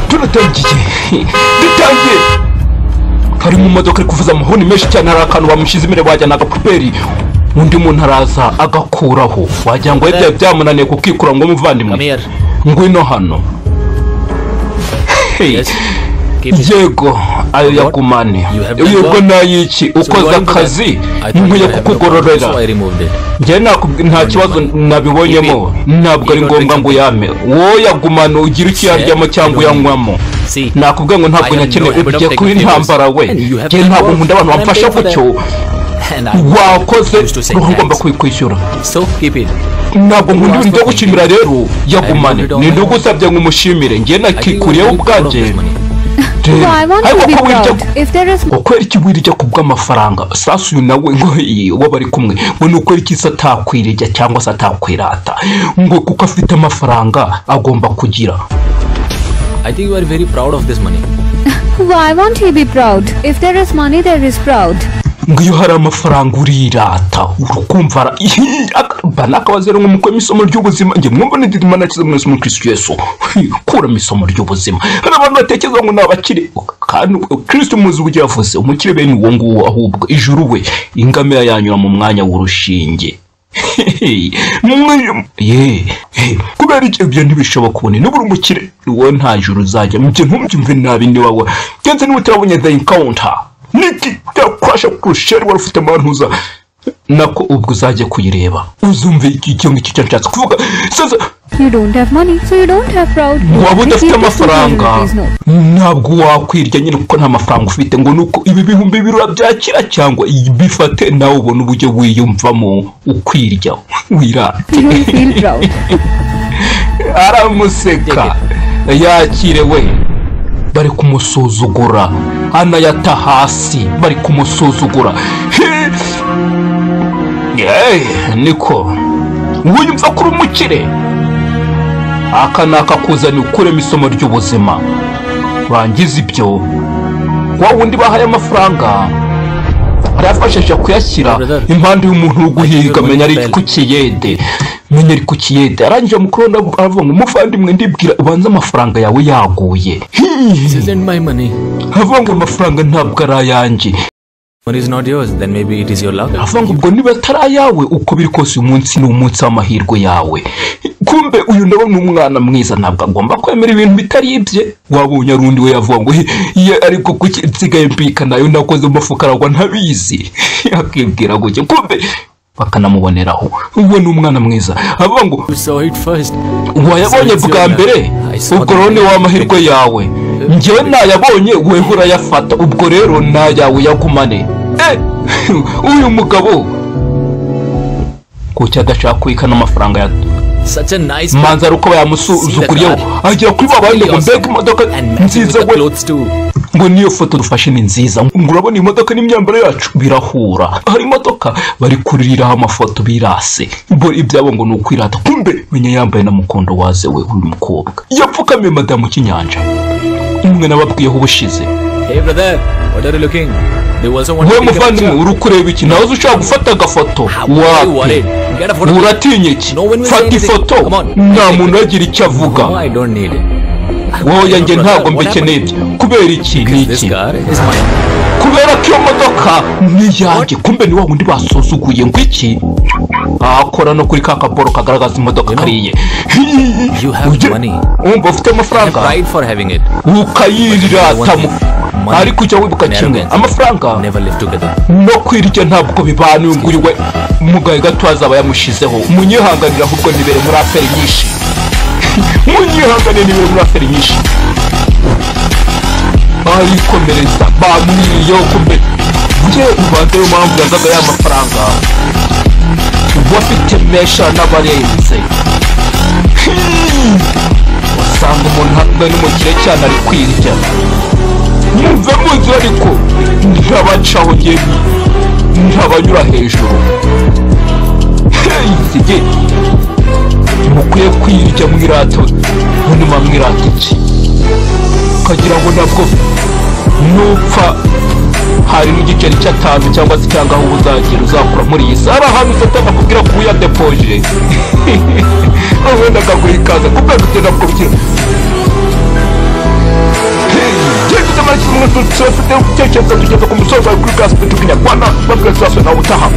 turatangiye dutangiye hari mu modoka ari kuvuza amahoni menshi cyane hari akantu bamushyize imbere wagira ni agapuperi undi muntu araza agakuraho wagira ngo yari byari byamunaniye kukikura ngo muvandimwe Come here. ngwino hano Hey. Yes. Keep it. yego ayo yagumane You have done yego well. n'ayiki So ukoze regarding that, akazi I thought you nkwiye were having a problem, kukugororera so I removed it. njyewe nakubwi- nta kibazo nabibonyemo ntabwo ari Even ngombwa ngo victim. uyame wowe yagumana ugira icyo uyaryamo cyangwa uyanywamo See, nakubwiye ngo ntabwo I am nyakeneye no- I will not ugiye take kuba your intambara we favors. And you have njyewe done ntabwo well. nkunda abantu And I'm bamfasha paying for gutyo and I wakoze used to say uba ugomba thanks. kwishyura So keep it. ntabwo nkunda You are ibintu byo so gushimira rero yagumane I am ni not- ndi ugusabye ngo umushimire njyewe I think you nakikuriyeho will get all of ubwanjye this money. rero So I want ariko to be ko wirya proud. If there is ukwera iki wirirya ku bw'amafaranga sasu uyu nawe ngo iyi, uwo bari kumwe ngo ni ukwera iki se atakwirya cyangwa se atakwirata ngo kuko afite amafaranga agomba kugira I think you are very proud of this money. why won't he be proud? If there is money, there is proud. ngo iyo hari amafaranga urirata urukumva ara- ba nakabazeru ngo mukore isomo ry'ubuzima njye mwumva ni dirima nakize mu isomo kirisitu yesu Hi, kuramo isomo ry'ubuzima hari abantu batekereza ngo ni abakire kandi kirisitu muzi uburyo yavuze umukire bene uwo nguwo ahubwo ijuru we ingamira yanyura mu mwanya w'urushinge Hehe, mwe- ye he, kubera icyo ibyo ntibishoboka ubu ni nibura umukire wowe nta juru uzajya mu gihe ntumbyumve nabi ni wowe kenshi niba utarabonye the encounter niki yakwasha kurusheri wari ufite amantuza nako ubwo uzajya kuyireba uzumve iki icyo ngicyo cyo nshatse kuvuga sasa You don't have money, so you don't have proud. waba You udafite keep this 200 amafaranga rupees note. ntabwo wakwirya nyine kuko nta mafaranga ufite ngo ni uko ibi bihumbi bibiri urabyakira cyangwa bifate nawe ubona uburyo wiyumvamo ukwirya wirate You don't feel proud. aramuseka yakire we bari kumusuzugura anayata hasi bari kumusuzugura Hey, niko wiyumva ko uri umukire aka ni akakuzanira ukuremo isomo ry'ubuzima bangiza ibyo wa wundi bahaye amafaranga arayafashisha kuyashyira Brother. impande y'umuntu uri guhiga Ayobora menya ari Nobel. ku kiyede menya ari ku kiyede arangije mukuru we aravuga ngo muvandimwe ndibwira ubanze amafaranga yawe yaguye This isn't my money. avuga ngo amafaranga ntabwo ari ayanjye Money is not yours, then maybe it is your luck. avuga ngo ubwo niba atari ayawe uko biri kose uyu munsi ni umunsi w'amahirwe yawe kumbe uyu nawe ni umwana mwiza ntabwo agomba kwemera ibintu bitari ibye wabonye ari undi we yavuga ngo "He, iyo ariko kuki nsigaye mbika nayo nakoze mu mufuka aragwa ntabizi akibwira gutya kumbe bakanamuboneraho uwo ni umwana mwiza avuga ngo You saw it first. wayabonye So it's bwa your mbere luck. I saw ubwo that. rero ni wa mahirwe yawe njyewe ntayabonye weho urayafata ubwo rero ntayawe yagumane Eh, uyu mugabo kuki adashaka kubikana amafaranga ya Such a nice man. manza ari uko bayamusuzuguriyeho agera kuri ba bandi ngo mbega imodoka And matching with nziza the we clothes too. ngo niyo foto dufashe ni nziza ngo urabona iyi modoka n'imyambaro yacu birahura hari imodoka bari kuririraho amafoto birase bo ibyabo ngo ni ukwirata kumbe menya yambaye na mukondo waze we uyu mukobwa yapfukamiye madamu kinyanja umwe nababwiyeho ubushize Hey brother, what are you looking? They also want wowe to take a muvandimwe picture. uri kureba iki nawe uzi ushobora gufata agafoto How are you wapi worried? Get a photo. uratinya iki No one will say fata anything. ifoto Come on. nta muntu uragira icyo avuga No, I don't need it. wowe yanjye Brother, ntabwo what mbikeneye happened? ibyo kubera iki ni This iki car is mine. kubera ko iyo modoka ni iyanjye kumbe ni wa wundi basuzuguye ngo iki akora no kuri ka kaboro kagaragaza imodoka You know, ari iye you have Ujye- money. wumva ufite I have amafaranga pride for having it. ukayiratamo Money ariko ujya wibuka and kimwe arrogance amafaranga Never live together. no kwirya ntabwo bibana uyu nguyu we mugahe gato azaba yamushizeho munyihanganire ahubwo nibere muri aferi nyinshi munyihanganire nibere muri aferi nyinshi barikomereza bamwiriyeho kumbe njye ubanza yo mpamvu yazaga ya mafaranga bafite mesha n'abarenze Hmm. wasanga umuntu ahagaze n'umukire cyane ari kwirya muve muzi ariko ntabacaho ngeni ntabanyura hejuru heyi mukwiye kwirya mwirata munuma mwirata iki ukagira ngo nabwo nupfa hari n'igice cy'atanu cyangwa se cyangwa aho uzagera uzakura muri iyi si hari ahantu satana akubwira ko uyadepoje wenda akaguha ikaza kubera gutera kubwira dufite gutekereza tugeze ku musozo w'ikuri bwa tukinyarwanda babwira sasa nawe utaha